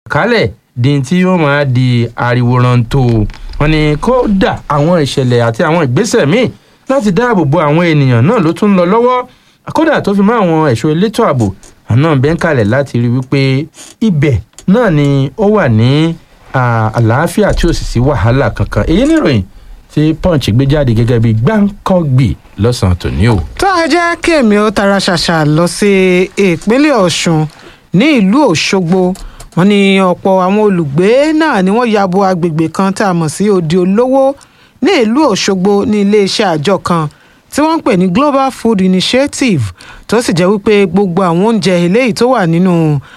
kálẹ̀ di tí yóò máa di ariwo rántó wọn ni kódà àwọn ìṣẹ̀lẹ̀ àti àwọn ìgbésẹ̀ míì láti dáàbò bo àwọn ènìyàn náà ló tún ń lọ lọ́wọ́ kódà tó fi mọ́ àwọn ẹ̀ṣọ́ elétò ààbò àná bẹ́ẹ̀ ń kalẹ̀ láti rí wípé ibẹ̀ náà ni ó wà ní àlàáfíà tí ò sì sí wàhálà kankan èyí níròyìn tí punch gbé jáde gẹ́gẹ́ bí gbáǹkọ́gbì lọ́sàn-án tòní o. tó a jẹ́ kí èmi ó tara ṣàṣà lọ sí ìpínlẹ̀ ọ̀ṣun ní ìlú òṣogbo wọn ní ọ̀pọ̀ àwọn olùgbé náà ni wọ́n ya bo agbègbè kan tá a mọ̀ sí odi olówó ní ìlú òṣogbo ní iléeṣẹ́ àjọ kan tí wọ́n ń pè ní global food initiative tó sì jẹ́ wípé gbogbo àwọn oúnjẹ eléyìí tó wà nínú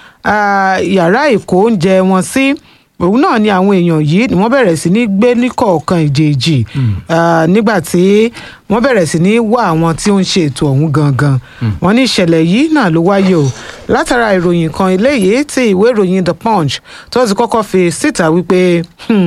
yàrá ìkó oúnjẹ wọn sí òun náà ni àwọn èèyàn yìí ni wọ́n bẹ̀rẹ̀ sí ní gbé ní kọ̀ọ̀kan ìjèèjì nígbà tí wọ́n bẹ̀rẹ̀ sí ní wá àwọn tí ó ń ṣe ètò ọ̀hún gangan wọ́n ní ìṣẹ̀lẹ̀ yìí náà ló wáyé o látara ìròyìn kan eléyìí tí ìwé ìròyìn the punch tó ti kọ́kọ́ fi síta wípé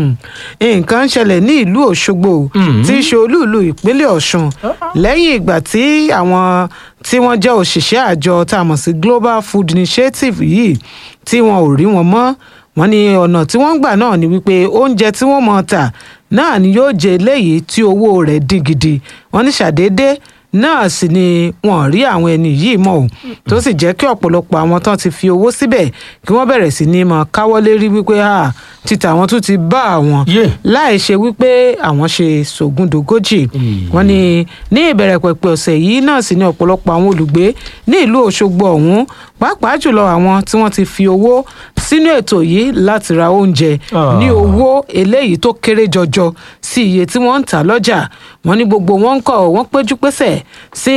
nǹkan ń ṣẹlẹ̀ ní ìlú òṣogbo tí í ṣe olúùlú ìpínlẹ̀ ọ̀ṣun lẹ́yìn ìgbà tí àwọn tí wọ́n jẹ́ òṣìṣẹ́ àjọ tá a mọ̀ sí global food initiative yìí tí wọn ò rí wọn mọ́ wọ́n ní ọ̀nà tí wọ́n ń gbà náà ni wípé oúnjẹ tí wọ́n mọ̀ tà náà ni yóò jẹ eléyìí tí owó rẹ̀ dín gidi wọ́n ní ṣàdédé náà sì ni wọ́n rí àwọn ẹni yìí mọ́ ò tó sì jẹ́ kí ọ̀pọ̀lọpọ̀ àwọn tán ti fi owó síbẹ̀ kí wọ́n bẹ̀rẹ̀ sí ní mọ̀ káwọ́ lérí wípé títà àwọn tún ti bá àwọn láì ṣe wípé àwọn ṣe sògùndògójì wọ́n ní ní ìbẹ̀rẹ̀ pẹ̀pẹ̀ ọ̀sẹ̀ yìí náà sì ni ọ̀pọ̀lọpọ̀ àwọn olùgbé ní ìlú Òṣogbo ọ̀hún pàápàá jùlọ àwọn tí wọ́n ti fi owó sínú ètò yìí láti ra oúnjẹ ní owó eléyìí tó kéré jọjọ sí iye tí wọ́n ń tà lọ́jà wọ́n ní gbogbo wọn ń kọ̀ wọ́n péjú pésẹ̀ sí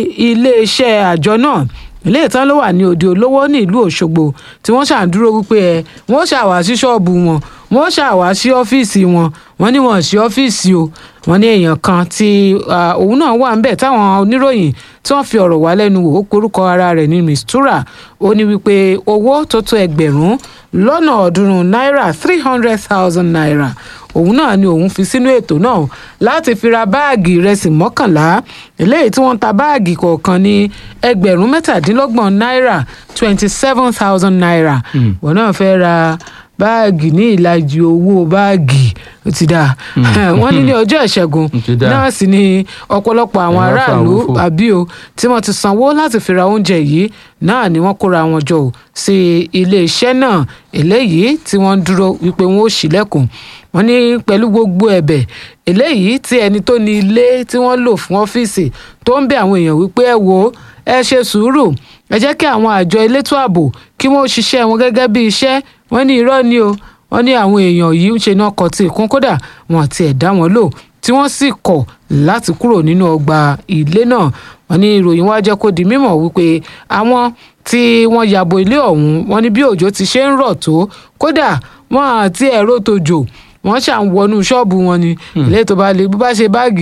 iléeṣẹ́ àjọ náà ilé ìtàn ló wà ní òde olówó ní ìlú Òṣogbo tí wọ́n ṣàǹdúró wípé ẹ wọ́n ṣàwá sí ṣọ́ọ̀bù wọn wọ́n ṣàwá sí ọ́fíìsì wọn wọ́n ní wọ́n sí ọ́fíìsì o wọ́n ní èèyàn kan tí òun náà wà ńbẹ̀ táwọn oníròyìn tí wọ́n fi ọ̀rọ̀ wá lẹ́nu wò ó porúkọ ara rẹ̀ ní mistura ó ní wípé owó tó tó ẹgbẹ̀rún lọ́nà ọ̀ọ́dúnrún náírà three hundred thousand naira òun náà ni òun fi sínú ètò náà láti fi ra báàgì ìrẹsì mọ́kànlá eléyìí tí wọ́n ń ta báàgì kọ̀ọ̀kan ní ẹgbẹ̀rún mẹ́tàdínlọ́gbọ̀n náírà twenty seven thousand naira wọn náà fẹ́ ra báàgì ní ìlàjì owó báàgì ó ti dáa wọ́n ní ní ọjọ́ ìṣẹ́gun náà sì ni ọ̀pọ̀lọpọ̀ àwọn aráàlú àbí o tí wọ́n ti sanwó láti fi ra oúnjẹ yìí náà ni wọ́n kóra wọn jọ sí iléeṣẹ́ náà eléyìí tí wọ́n ń dúró wípé wọ́n ó ṣílẹ̀kùn wọ́n ní pẹ̀lú gbogbo ẹ̀bẹ̀ eléyìí tí ẹni tó ní ilé tí wọ́n lò fún ọ́fíìsì tó ń bẹ àwọn èèyàn wípé ẹ wo ẹ ṣe sùúrù ẹ jẹ́ kí àwọn àjọ elétò ààbò kí wọ́n ṣiṣẹ́ wọn gẹ́gẹ́ bí iṣẹ́ wọ́n ní irọ́ ni o wọ́n ní àwọn èèyàn yìí ń ṣe náà kọ tí ìkún kódà wọn àti ẹ̀dá wọn lò tí wọ́n sì kọ̀ láti kúrò nínú ọgbà ilé náà wọ́n ní ìròyìn wá jẹ́ kó di mímọ̀ wípé àwọn tí wọ́n yàbò ilé ọ̀hún wọ́n ní bí òjò ti ṣe ń rọ̀ tó kódà wọ́n àti ẹ̀rọ tòjò wọ́n ṣà ń wọnú ṣọ́ọ̀bù wọn ni ilé tó bá le bó bá ṣe báàgì